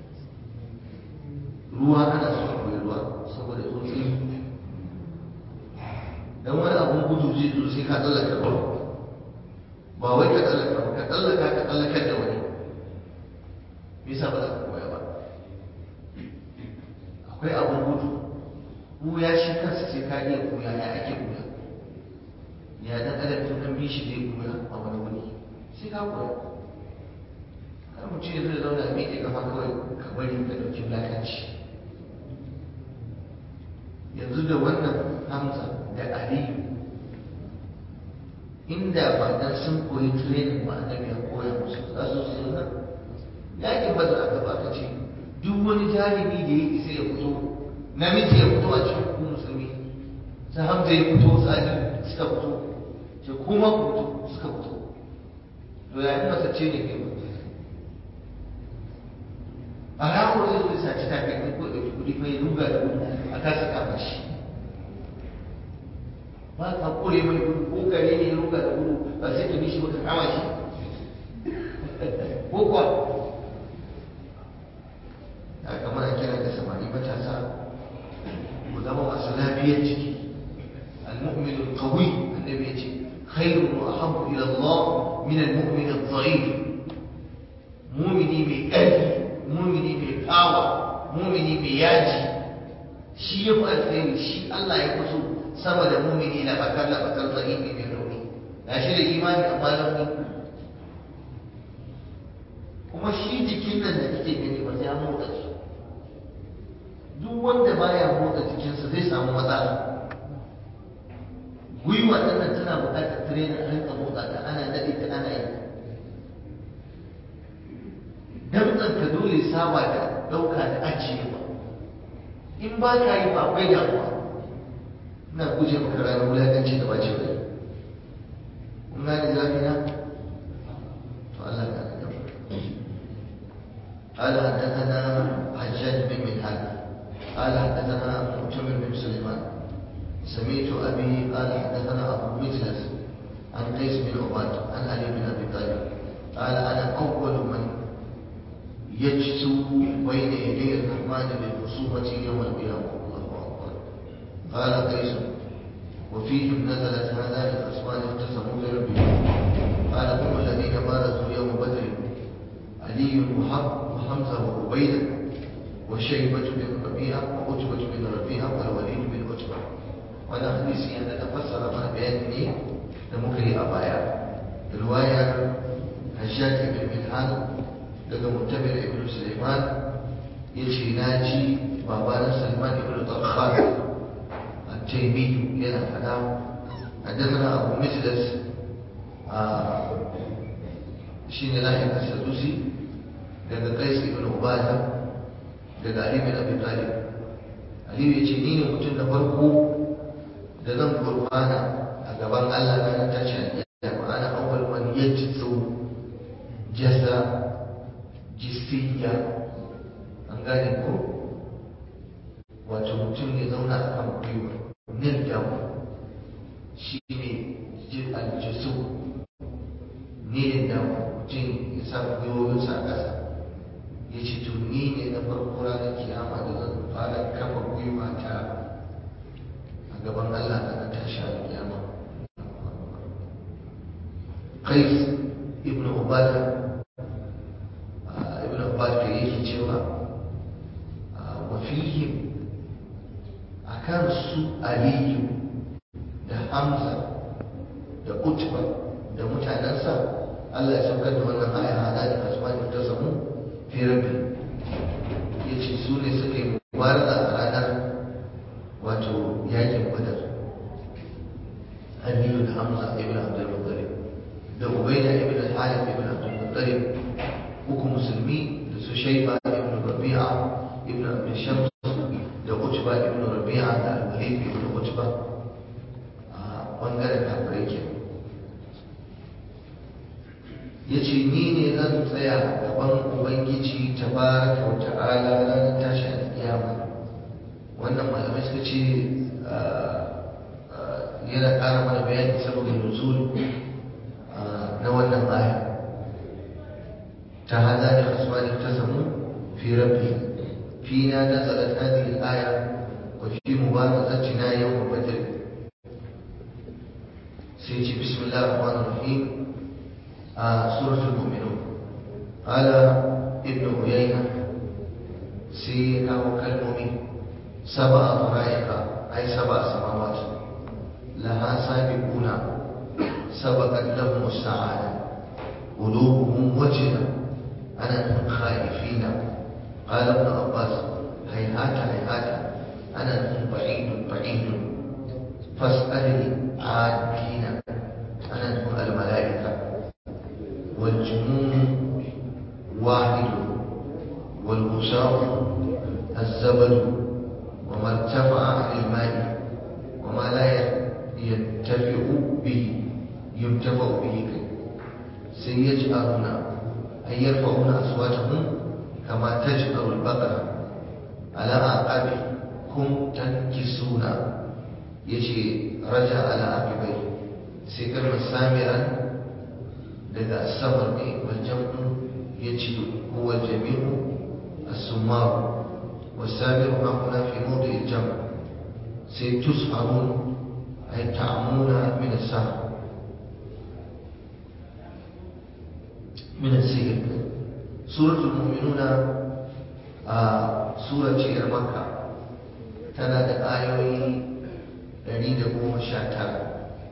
ruwa ana so akwai ruwa saboda tsotsi dan wani abun gudu zai zo sai ka tsallaka ruwa ba wai ka tsallaka ba ka tsallaka ka tsallakar da wani me yasa ba za ka koya ba akwai abun gudu buya shi kansa sai ka iya buya ya ake buya ya dan adam tun an bi shi zai buya a wani wuri sai ka koya kar mutum ya zo ya zauna a miƙe kafa kawai ka bari ka ɗauki wulakanci yanzu da wannan hamza da aliyu inda ba dan sun koyi training ba annabi ya koya musu za su su nan yakin ba a gaba ka ce duk wani jarumi da ya isa ya fito namiji ya fito a cikin ku musulmi sai hamza ya fito sani suka fito ce kuma ku fito suka fito to yayin masa ce ne kai a ramu zai zo saci takalmi ko ɗauki kuɗi fa ya ruga da gudu a kasa kama shi ba ka kore mai gudu ko kare ne ya ruga da gudu ba sai ka bi shi ba ka kama shi ko kuwa da kamar a kira da samari matasa ku zama masu lafiyar ciki المؤمن القوي النبي يجي خير وأحب إلى الله من المؤمن الضعيف مؤمني بأهلي مؤمني بقاوة مؤمني بياجي shi ya fi alkhairi shi Allah ya fi so sama da mumini na bakar la bakar zaifi mai rauni na shi da imani amma rauni kuma shi jikin nan da kake gani ba sai an motsa shi duk wanda baya motsa jikinsa zai samu matsala gwiwa ɗin tana buƙatar trainer a rinka motsa ta ana daɗe ta ana yi damtsan ka dole saba da ɗauka da ajiyewa in ba ka yi ba akwai damuwa ina guje maka ranar wulaƙanci da bace rai kun gane zafi na to Allah ka da قال حدثنا حجاج بن منهال قال حدثنا معتمر بن سليمان سمعت ابي قال حدثنا ابو مجلس عن قيس بن عباد عن علي بن ابي طالب قال انا اول من يجسو بين يدي الرحمن للخصومه يوم القيامه الله اكبر قال قيس وفيهم نزلت هذا لخصمان اختصموا بربهم قال هم الذين بارزوا يوم بدر علي وحمزه وعبيده وشيبة بن ربيعة وعتبة بن ربيعة والوليد بن عتبة وانا حديثي أن تفسر من بياني لمكري أبايا رواية هشام بن ملحان daga mutabir ibn Sulaiman yace naji babanan Sulaiman ibn Tarkhan at-Taymi yana fada حدثنا أبو مجلس شين لاحق السدوسي daga Qais ibn Ubadah daga Ali bin Abi Talib Ali ya ce ni ne mutum na farko da zan gurfana a gaban Allah na tashin kiyama ana awwal man yajzu jasa jisiyya an gane ko wato mutum ya zauna a kan gwiwa nil damu shi ne aljisu nilin damu mutum ya sa gwiwoyinsa a ƙasa ya ce to ni ne na farko ranar kiyama da zan fara kafa gwiwa ta a gaban Allah na tashi a kiyama Qais ibn Ubada ibn Ubada kai yake cewa wa fihim akan su Aliyu da Hamza da Utba da mutanensa Allah ya saukar da wannan aya hada da kasmani ta samu fi rabbi ya ce su ne suka yi mubarza a ranar wato yakin badar aliyu da hamza ibn abdul muttalib da ubaida ibn al-halif ibn abdul muttalib uku musulmi da su shaiba ibn rabi'a ibn abdul shams da utba ibn rabi'a da al-walid ibn utba a bangaren kafirai kenan ya ce ni ne zan tsaya gaban ubangiji ta baraka wa ta'ala ranar tashi alƙiyama wannan malamai suka ce yana ƙara mana bayani saboda nuzul na wannan aya ta hada da kasuwani ta samu fi rabbi fina nazalat hadhihi al-aya wa fi mubarazatina yawm badr sai ce bismillahir rahmanir rahim سورة المؤمنون قال ابن عيينة سيئة وكالمؤمن سبع طرائق أي سبع سماوات لها سابقون سبقت لهم السعادة قلوبهم وجلة أنا من خائفين قال ابن عباس هيهات هيهات أنا من بعيد بعيد فاسأل العادين أنا من الملائكة والجنون واحد والغساق الزبد وما ارتفع عن الماء وما لا يتفق bihi yumtafa'u bihi kai sai yaj'aluna ay yarfa'una aswatahum kama taj'alu al-baqara ala aqabi kum tankisuna yace raja ala aqibai sai kalmar samiran daga asabar ne wal jam'u yajidu huwa al-jami'u as-sumar والسامر ها هنا في موضع الجمع سيتسهرون أي تعمون من السهر من السهر سورة المؤمنون آه سورة مكة تنا آيوي دليل قوم شاتر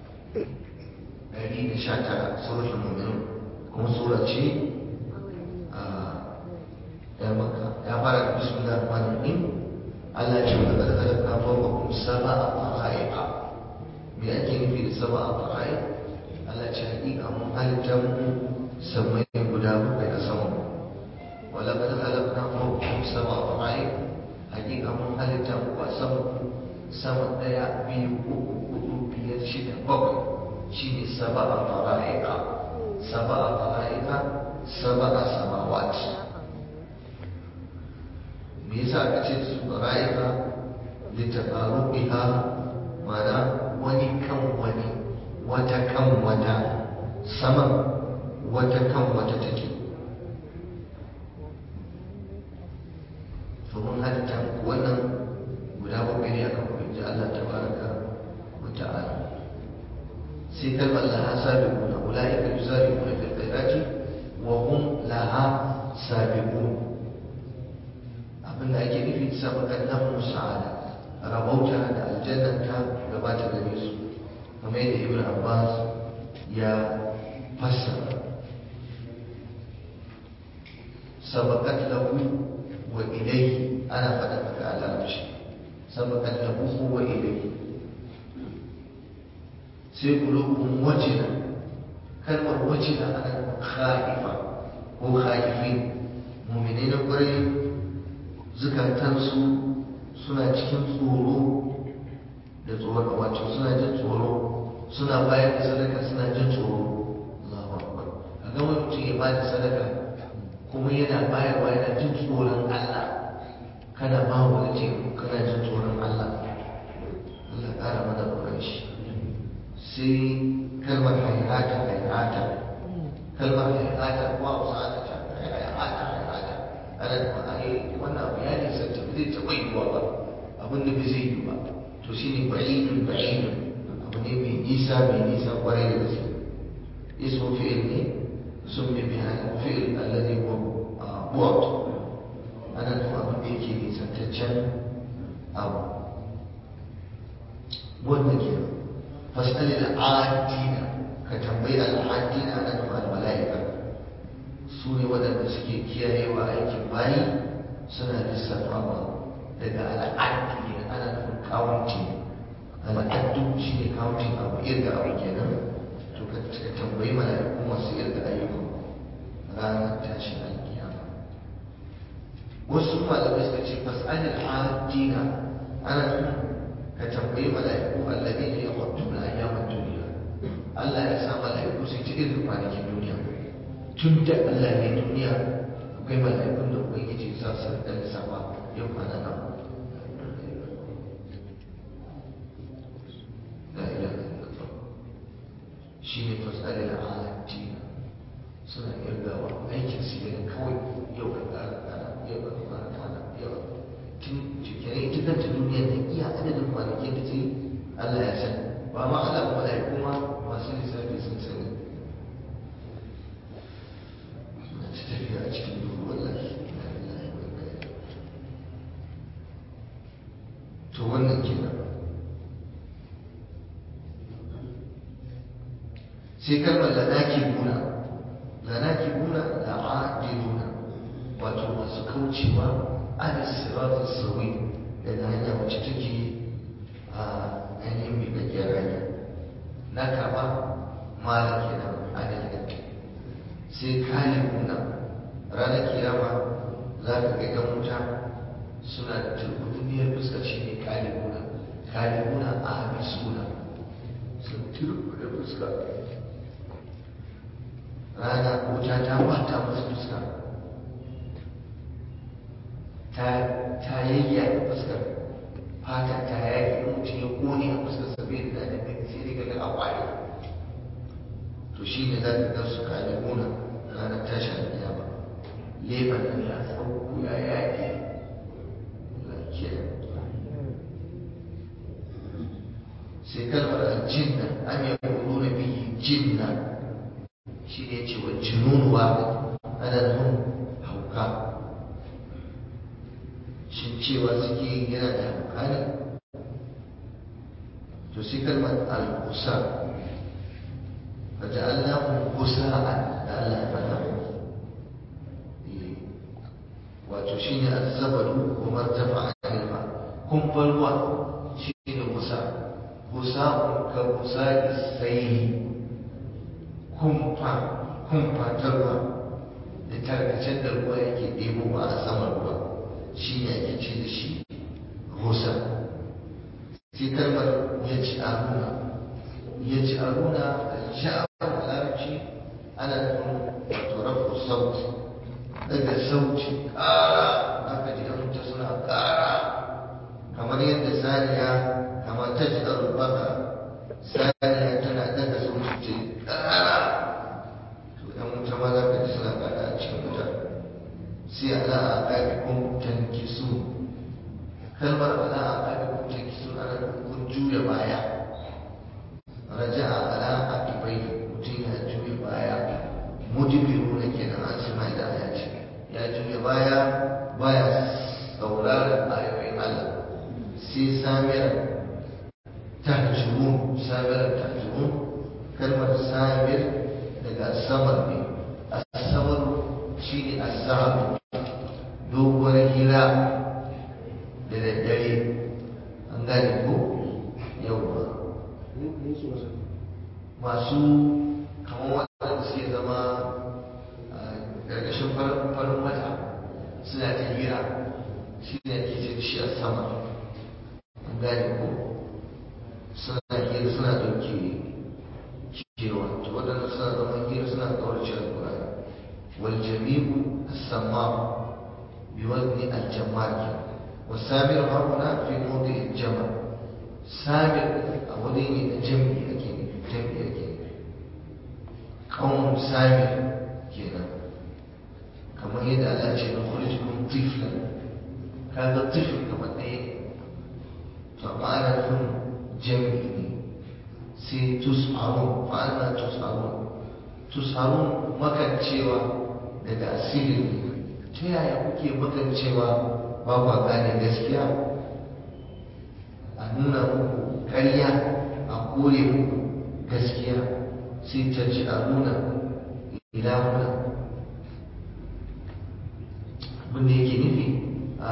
دليل شاتر سورة المؤمنون كم سورة شيء ya maka ya fara da bismillah rahman rahim Allah ya ce wa daga halaka fawqa sama a fara'iqa me ake nufi da sama a fara'iq Allah ce hakika mun halitta mu samai guda bakwai a sama wa laqad khalaqna fawqa sama a fara'iq hakika mun halitta mu a sama sama daya biyu uku hudu biyar shida bakwai shine sama a fara'iqa sama a fara'iqa sama a samawat me yasa aka ce su ra'ayika littafaru biha mana wani kan wani wata kan wata sama wata kan wata take to mun halitta muku wannan guda bakwai ne akan ku ji Allah tabaraka wa ta'ala sai kalmar laha sabiquna ulaika yusariquna fil khairati wa hum laha sabiqun abinda ake nufi sabakan lahum sa'ada rabauta da aljannan ta gabata gare su kamar yadda ibn abbas ya fassara sabakat lahu wa ilayhi ana faɗa haka a larabci sabakat lahu wa ilayhi sai qulubuhum wajila kalmar wajila ana khaifa ko khaifin mu'minai na ƙwarai zukatansu suna cikin tsoro da tsoro wato suna jin tsoro suna bayar da sadaka suna jin tsoro Allahu akbar a ga wani mutum ya ba da sadaka kuma yana bayarwa yana jin tsoron Allah kana ba wani ce kana jin tsoron Allah Allah ƙara mana tsoron shi sai kalmar haihata haihata kalmar haihata wa wasu ta haihata haihata ana da ma'ani wannan abu ya nisa ta zai taɓa yiwuwa ba abin da bai zai yi ba to shi ne ba'idun ba'idun abu ne mai nisa mai nisa kwarai da gaske ismu fi'il ne sun mai bihan fi'il alladhi huwa bu'd ana nufin abin da yake nisantaccen abu wanda ke fasali da adina ka tambayi al'adina ana nufin al-mala'ika su ne waɗanda suke kiyayewa aikin bayi suna lissafawa daga al'addu ne ana nufin kawunti al'addu shi ne kawuntin abu irga abu kenan to ka tambayi mala'iku masu irga ayyukan ranar tashin alkiyama wasu malamai suka ce fas'alil adina ana nufin ka tambayi mala'iku allazi ne ya kwattu na ayyaman duniya Allah ya sa mala'iku su ci irin kwanakin duniya tun da Allah ne duniya akwai mala'ikun da ubangiji za su rika lissafa yau kwana nan la ilaha illallah shi ne fasali da alatina suna irgawa aikin su ne kawai yau ka ƙara kana yau ka ƙara kana yau tun cikin ita kanta duniya da iya adadin kwanakin da ce Allah ya san ba ma Allah ba mala'iku ma masu lissafi sun sani tafiya a cikin duhu wallahi to wannan kenan sai kalmar lanaki buna lanaki buna da adiluna wato masu kaucewa ana siratu sauri daga hanya wacce take a hanyar mai gajiyar hanya na kama mala kenan adalin sai kalibuna ranar kiyama za ka ga yan wuta suna da turbuniyar fuska shi ne kalibuna kalibuna a suna sun turbuda fuska rana wuta ta bata musu fuska ta ta yayya fuskar fata ta yaki mutum ya kone a fuskar sabai da daɗin gani sai dai ga a kwari to shi ne za ka ga su kaji gona ranar tashi alƙiyama leban nan ya sauko ya yaƙi lafiya sai kalmar aljinna am yaquluna bihi jinna shi ne ce wa jununu ba ana nufin hauka shin cewa suke yana da hauka ne to sai kalmar al-kusa فجعلناهم كساء لألا يفهموا wato shi ne azabaru wa martafa a ilma kumfar ruwa shi ne kusa kusa ka kusa isaili kumfa kumfa ta ruwa da tarkacen da ruwa yake ɗebo a saman ruwa shi ne ake ce da shi kusa sai kalmar ya ci aruna ya ci aruna sha'awar larabci ana nufin wato rafu sauti daga sauci ƙara aka ji mutu suna ƙara kamar yadda saniya kamar ta ji baka saniya tana daga sauci ce ƙara to ɗan wuta ma za ka ji suna ƙara a cikin wuta sai ala a ƙaƙiƙun tankisu kalmar ala a ƙaƙiƙun tankisu ana nufin juya baya raja'a ala aqibai mutum ya juya baya mudibiruna kenan an ce mai da aya ce ya juya baya baya sauraron ayoyin Allah sai samira tahjurun samira tahjurun kalmar samir daga samar ne asamar shi ne azhar doguwar hira da daddare an gane ko yawwa masu kamar waɗanda suke zama ƙarƙashin farin wata suna ta hira shi ne ake ce shi a sama an gane ko suna hira suna ɗauke kewa to waɗanda suna zama hira suna ƙaurace alƙur'ani wal jami'u as-samma bi wazni al-jamal والسامر ها هنا في موضع الجمع سامر أولين جمعي أكيد جمعي أكيد قوم سامر كذا كما يدعى الله شيء نخرجكم طفلا هذا الطفل كما ايه فما أنا لكم جمعي سي تسعرون فأنا تسعرون تسعرون مكان cewa daga asiri ta yaya kuke makan cewa ba kwa gane gaskiya a nuna muku ƙarya a kore muku gaskiya sai ta ci a nuna ilahuna abinda yake nufi a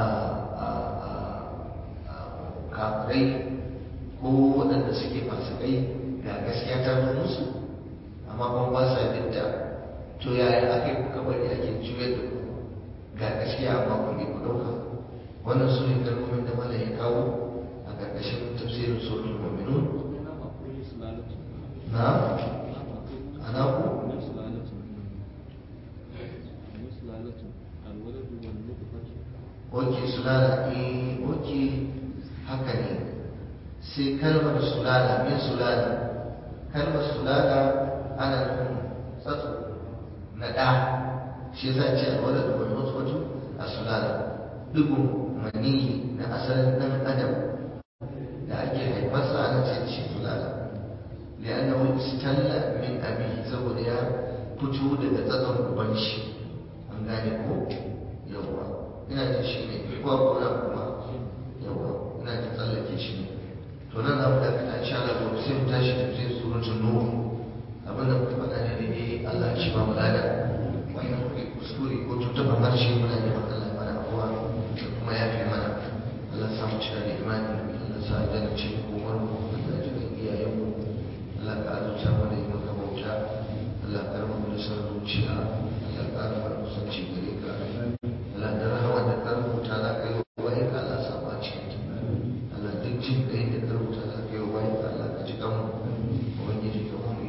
kafirai ko waɗanda suke fasikai ga gaskiya ta zo musu amma kuma ba sa binta to yaya aka yi kuka bari ake juyar da ku ga gaskiya amma ku ne ku ɗauka wannan su ne kalmomin da mala ya kawo a ƙarƙashin tafsirin suratul mu'minun na ana ku oke sulala eh oke haka ne sai kalmar sulala min sulala kalmar sulala ana nufin tsatso na ɗa shi yasa ce alwala da wani wasu a sulala digon maniyi na asalin ɗan adam da ake haifarsa ana ce shi sulala li'annahu istalla min abi saboda ya fito daga tsatson uban shi an gane ko yawa ina da shi ne ko kuma kuma yawa ina da tsallake shi ne to nan za mu dakata insha Allah gobe sai mu tashi tafsir suratul nur abin da muka faɗa ne daidai Allah ya shi ba mu lada wannan kuke kuskure ko tuntuɓar harshe muna neman Allah mana afuwa da kuma ya fi mana Allah sa mu cika da imani Allah sa ya gane ce komar mu Allah ya jikin iyayen mu Allah ka azurta mu da yi maka bauta Allah ka rama mu da san zuciya Allah ka rama da kusanci gare ka Allah da rahama da ka rubuta za ka yi wa bayan ka Allah sa ba cikin ta Allah duk jin kai da ka rubuta za ka yi wa bayan ka Allah ka ji kanmu ubangiji ka mu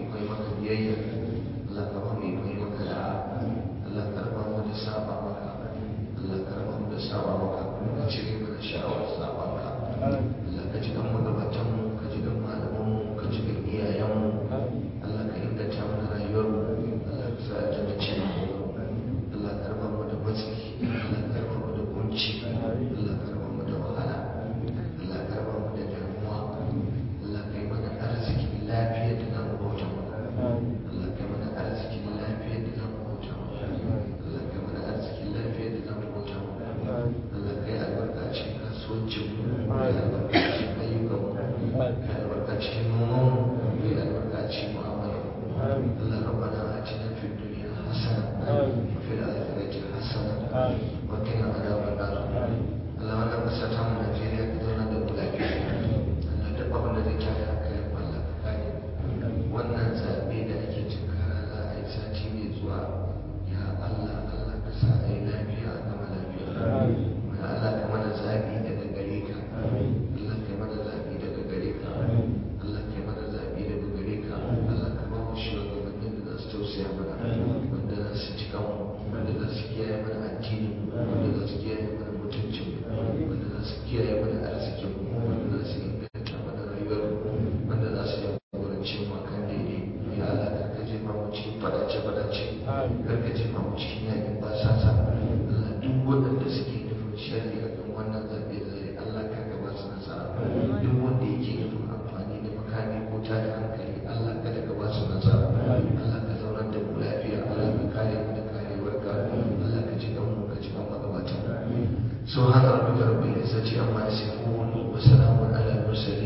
وقنا عذاب النار اللهم انا مساتهم نيجيريا كدونا da mu lafiya Allah duk abin da zai tada hankalin Allah ka kare wannan zaɓe da ake tunkara za a yi sati mai zuwa ya Allah Allah ka sa a yi lafiya a gama lafiya ya Allah ka mana zaɓi daga gare ka Allah ka mana zaɓi daga gare ka Allah ka mana zaɓi daga gare ka Allah ka ba mu shugabannin da za su tausaya mana wanda za su ci kanmu wanda za su kiyaye mana addinin wanda za su kiyaye mana mutuncin wanda za su kiyaye mana arzikin wanda za su inganta mana rayuwar wanda za su jagoranci mu kan daidai ya Allah kar ka jefa mu cikin fadace fadace kar ka jefa mu cikin yakin basasa Allah duk waɗanda suke nufin sharri a kan wannan zaɓe da zai Allah kar ka ba su nasara duk wanda yake nufin amfani da makami ko tada hankali Allah kada ka ba su nasara Allah ka zaunar da mu lafiya Allah ka kare mu da karewarka Allah ka ji mu ka ji kan magabatan سبحان ربك رب العزة عما يصفون وسلام على المرسلين